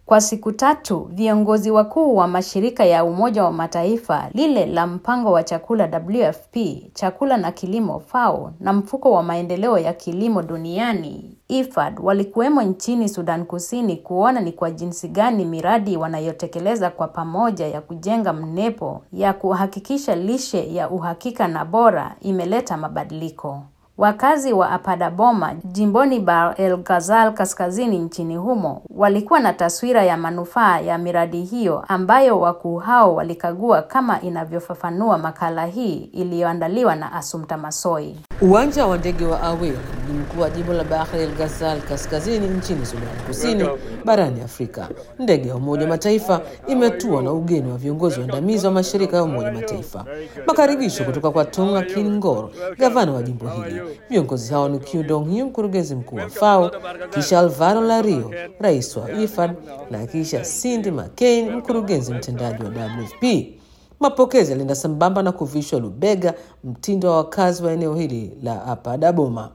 Kwa siku tatu, viongozi wakuu wa mashirika ya Umoja wa Mataifa, lile la mpango wa chakula WFP, chakula na kilimo FAO na mfuko wa maendeleo ya kilimo duniani IFAD walikuwemo nchini Sudan Kusini kuona ni kwa jinsi gani miradi wanayotekeleza kwa pamoja ya kujenga mnepo ya kuhakikisha lishe ya uhakika na bora imeleta mabadiliko. Wakazi wa Apadaboma jimboni Bahr el Ghazal kaskazini nchini humo walikuwa na taswira ya manufaa ya miradi hiyo ambayo wakuu hao walikagua kama inavyofafanua makala hii iliyoandaliwa na Asumta Masoi. Uwanja wa ndege wa Aweil, mji mkuu wa jimbo la Bahr el Ghazal kaskazini nchini Sudan Kusini barani Afrika. Ndege ya Umoja wa Mataifa imetua na ugeni wa viongozi waandamizi wa mashirika ya Umoja wa Mataifa. Makaribisho kutoka kwa Tonga Kin Ngor, gavana wa jimbo hili. Viongozi hao ni Q Dong Hu, mkurugenzi mkuu wa FAO, kisha Alvaro Lario, rais wa IFAD, na kisha Cindy McCain, mkurugenzi mtendaji wa WFP. Mapokezi yalienda sambamba na kuvishwa lubega, mtindo wa wakazi wa eneo hili la Apadaboma,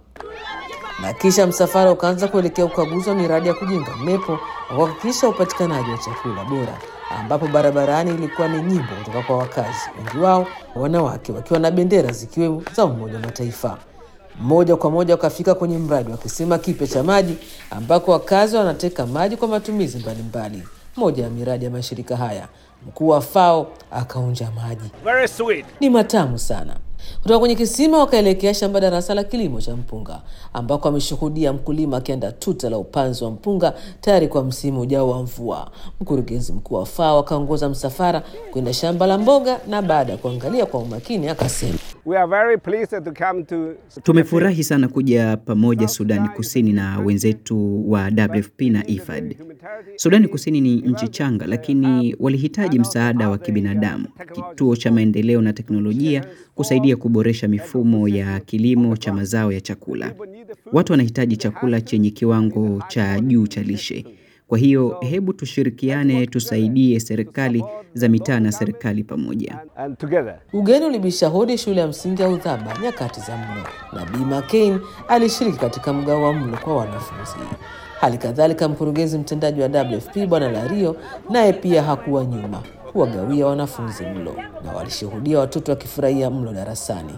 na kisha msafara ukaanza kuelekea ukaguzi wa miradi ya kujenga mnepo na kuhakikisha upatikanaji wa chakula bora, ambapo barabarani ilikuwa ni nyimbo kutoka kwa wakazi, wengi wao wanawake wakiwa na bendera zikiwemo za Umoja wa Mataifa. Moja kwa moja wakafika kwenye mradi wa kisima kipya cha maji ambako wakazi wanateka maji kwa matumizi mbalimbali. Moja ya miradi ya mashirika haya, mkuu wa FAO akaunja maji. Very sweet. Ni matamu sana. Kutoka kwenye kisima wakaelekea shamba darasa la kilimo cha mpunga ambako ameshuhudia mkulima akienda tuta la upanzi wa mpunga tayari kwa msimu ujao wa mvua. Mkurugenzi mkuu wa FAO akaongoza msafara kwenda shamba la mboga, na baada ya kuangalia kwa umakini akasema, We are very pleased to come to Tumefurahi sana kuja pamoja Sudani Kusini na wenzetu wa WFP na IFAD. Sudani Kusini ni nchi changa, lakini walihitaji msaada wa kibinadamu, kituo cha maendeleo na teknolojia kusaidia kuboresha mifumo ya kilimo cha mazao ya chakula. Watu wanahitaji chakula chenye kiwango cha juu cha lishe. Kwa hiyo hebu tushirikiane, tusaidie serikali za mitaa na serikali pamoja. and together. Ugeni ulibisha hodi shule ya msingi ya Udhaba nyakati za mlo, na Bi McCain alishiriki katika mgao wa mlo kwa wanafunzi. Hali kadhalika mkurugenzi mtendaji wa WFP Bwana Lario naye pia hakuwa nyuma kuwagawia wanafunzi mlo, na walishuhudia watoto wakifurahia mlo darasani.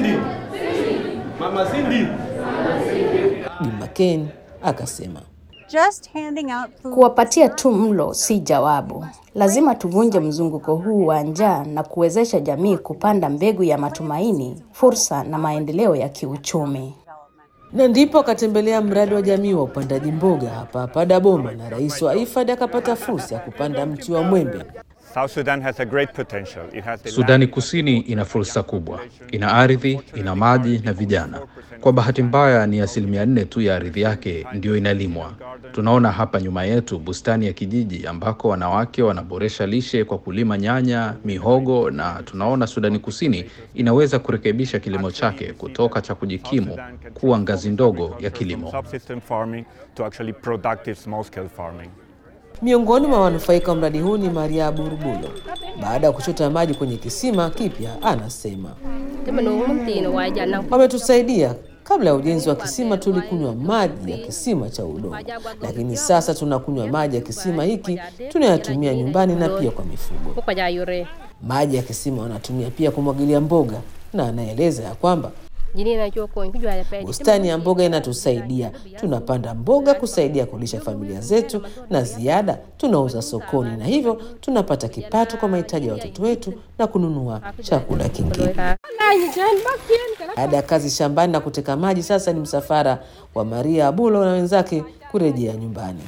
Mama Cindy. Bi McCain akasema Just handing out food. Kuwapatia tu mlo si jawabu. Lazima tuvunje mzunguko huu wa njaa na kuwezesha jamii kupanda mbegu ya matumaini, fursa na maendeleo ya kiuchumi. na ndipo akatembelea mradi wa jamii wa upandaji mboga hapa hapa Daboma, na rais wa IFAD akapata fursa ya kupanda mti wa mwembe. South Sudan has a great potential. It has the Sudani land, Kusini ina fursa kubwa, ina ardhi, ina maji na vijana. Kwa bahati mbaya, ni asilimia nne tu ya ardhi yake ndiyo inalimwa. Tunaona hapa nyuma yetu bustani ya kijiji ambako wanawake wanaboresha lishe kwa kulima nyanya, mihogo, na tunaona Sudani Kusini inaweza kurekebisha kilimo chake kutoka cha kujikimu kuwa ngazi ndogo ya kilimo. subsistence farming to actually productive small-scale farming. Miongoni mwa wanufaika wa mradi huu ni Maria Burbulo. Baada ya kuchota maji kwenye kisima kipya, anasema wametusaidia. Kabla ya ujenzi wa kisima tulikunywa maji ya kisima cha udongo, lakini sasa tunakunywa maji ya kisima hiki tunayatumia nyumbani na pia kwa mifugo. Maji ya kisima wanatumia pia kumwagilia mboga, na anaeleza ya kwamba bustani ya mboga inatusaidia. Tunapanda mboga kusaidia kulisha familia zetu, na ziada tunauza sokoni, na hivyo tunapata kipato kwa mahitaji ya watoto wetu na kununua chakula kingine. Baada ya kazi shambani na kuteka maji, sasa ni msafara wa Maria Abulo na wenzake kurejea nyumbani.